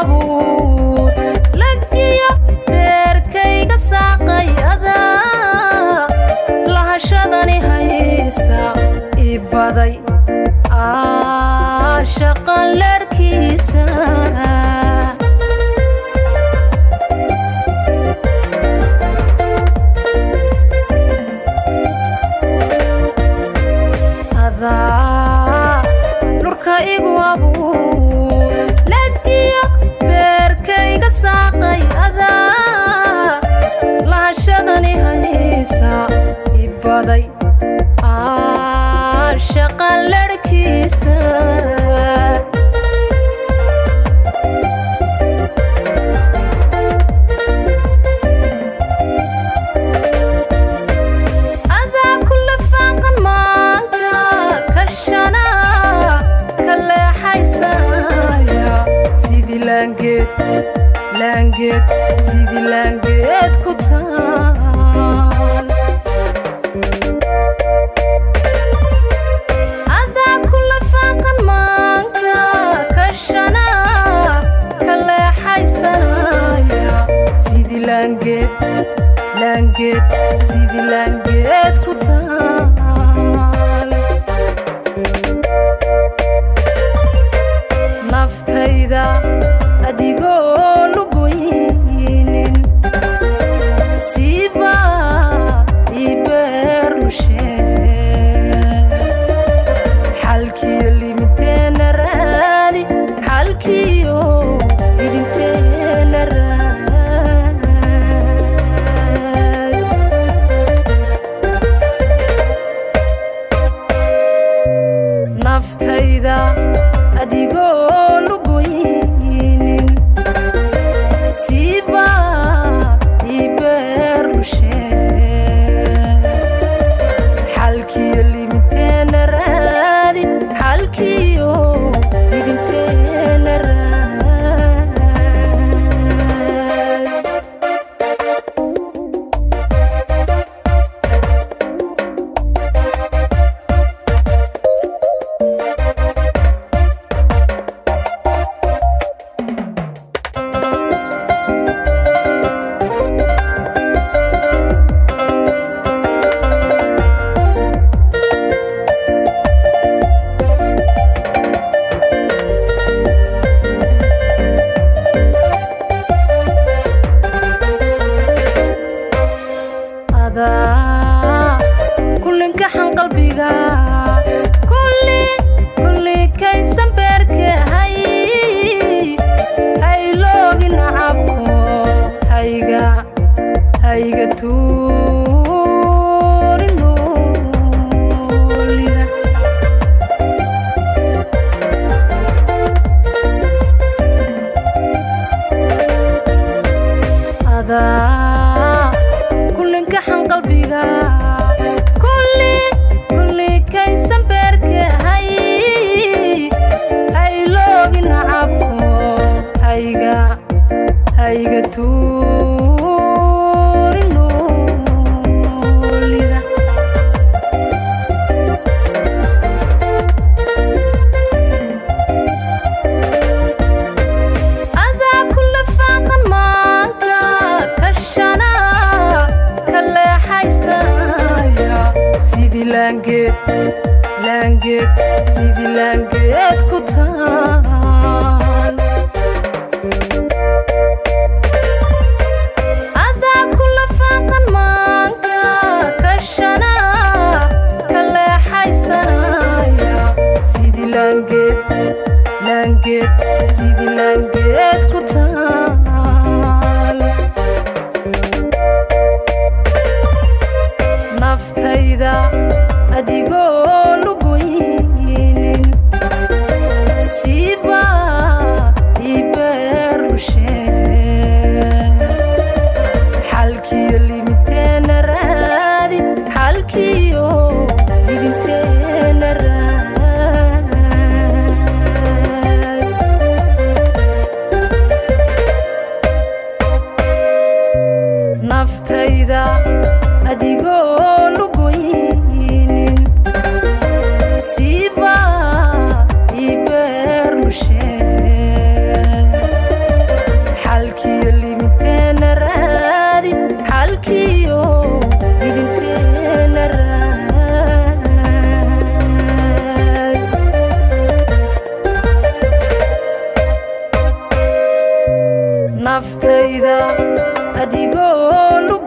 abuur lagdiyo beerkayga saaqayada lahashadani haysa ibaday shaqan leerkiisa adaa dhurka igu abuur lagdiyo beerkayga saaqay adaa lahashadani haysa ibaday shaqan leerkiisa adaa ku lafaaqan maanka kashana ka leexaysaya sidii laangeed laangeed sidii laangeed ku taal adaa ku lafaaqan maanka kashana ka leexaysanaya sidii laangeed laangeed sidii laangeed ku taal naftayda adigoo lugoynin siiba ibeerlushe xalkiyo limiteena raadi xalkiyo idinteena raadi naftayda adigoo lugoynin siiba ibeerlushe xalkiyo limiteena raadi xalkiyo idinteena raadi adaa kulinkaxan qalbiga kulli kulli kaysan beerkahay hayloogi nacabko hayga hayga tuurinolida adaa kulinkaxan qalbiga kulli kulli kaysan beerkahay hayloogi nacabko hayga hayga tuurinolida adaa ku lafaaqan maanka kashana ka leexaysaya sidii laangeed laangeed sidii laangeed ku taal adaa ku lafaaqan maanka kashana ka leexaysanaya sidii laangeed laangeed sidii laangeed ku taal naftayda adigoo lugoynin siiba ibeerlushe xalkiyo limiteena raadi xalkiyo idinteena raadi naftayda adigoo lugoynin siiba ibeerlushe naftayda adigoo lug